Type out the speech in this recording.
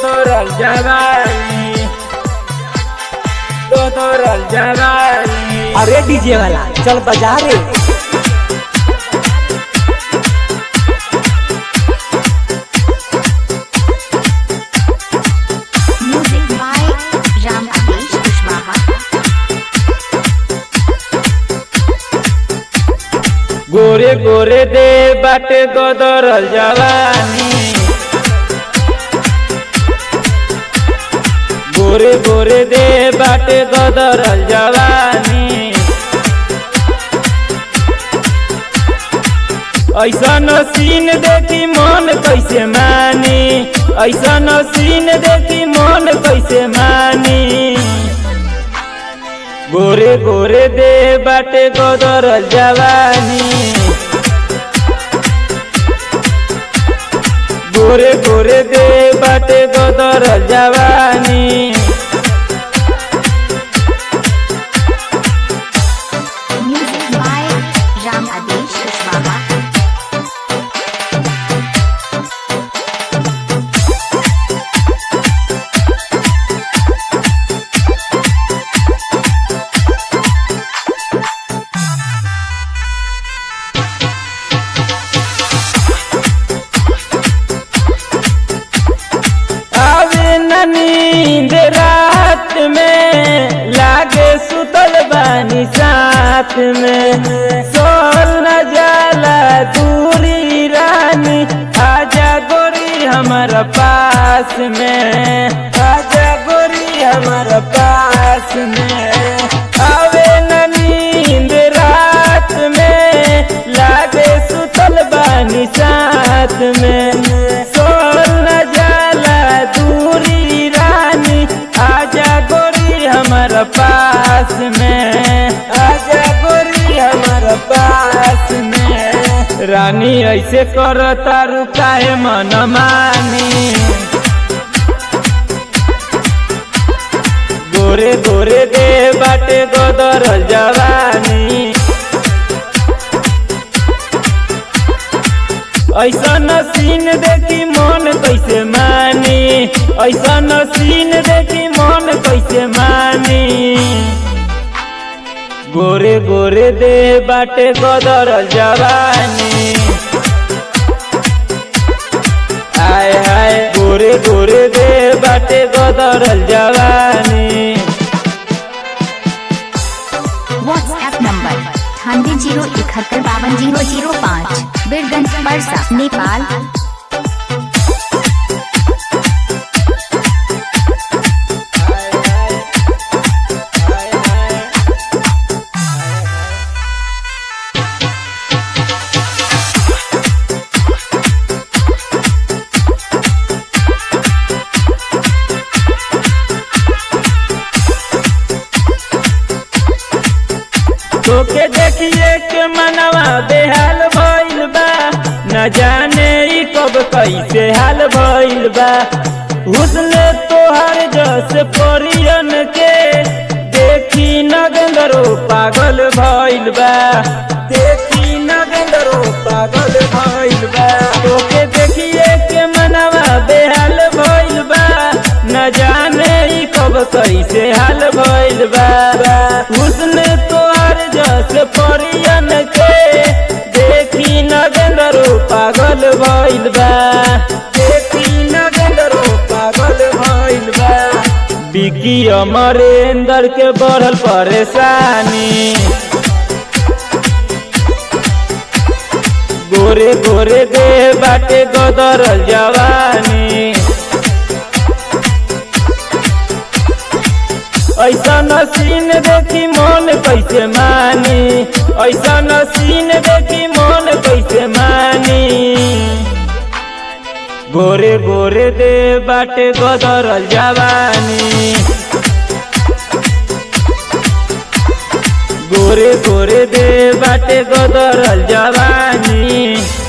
Gotoro Jabari Gotoro Jabari अरे DJ वाला चल बजा रे Music by Ram Adesh Kushwaha. गोरे गोरे दे बाटे गोदरल जवानी गोरे गोरे दे बाटे गोदरल जवानी ऐसा सीन देखी मन कैसे मानी ऐसा सीन देखी मन कैसे मानी गोरे गोरे दे बाटे गोदरल जवानी गोरे गोरे दे बाटे गोदरल जवानी Music by Ram Adesh Kushwaha. आवे न नींद रात में लागे सुतल बानी साथ में सोल न जाला दूरी रानी आजा गोरी हमारा पास में आजा गोरी हमारा पास में आवे न नींद रात में लागे सुतल बानी साथ में सोल न जाला दूरी रानी आजा गोरी हमारा पास में आजा गोरी हमारा पास में रानी ऐसे कर तारू काहे मन मानी गोरे गोरे दे बाटे गोदर जवानी ऐसा सीन देखी मन कैसे मानी ऐसा सीन देखी मन कैसे मानी गोरे गोरे दे बाटे गोदर जवानी हाय हाय गोरे गोरे दे बाटे गोदर जवानी WhatsApp number अठानवे जीरो इकहत्तर बावन जीरो जीरो पाँच बीरगंज परसा नेपाल तोके देखिए के मनवा बेहाल भइल बा न जाने ई कब कैसे हाल भइल बा हुस्न तोहर जस परियन के देखी नगंदरो पागल भइल बा देखी नगंदरो पागल भइल बा तोके देखिए के मनवा बेहाल भइल बा न जाने ई कब कैसे हाल भइल बा हुस्न तोहर जस परियन के देखी नगंदरो पागल भइल बा देखी नगंदरो पागल भइल बा बिकी अमरेंद्र के बढ़ल परेशानी गोरे गोरे दे बाटे गोदरल जवानी ऐसा सीन देखी मन कैसे मानी ऐसा सीन देखी मन कैसे मानी गोरे गोरे दे बाटे गोदरल जवानी गोरे गोरे दे बाटे गोदरल जवानी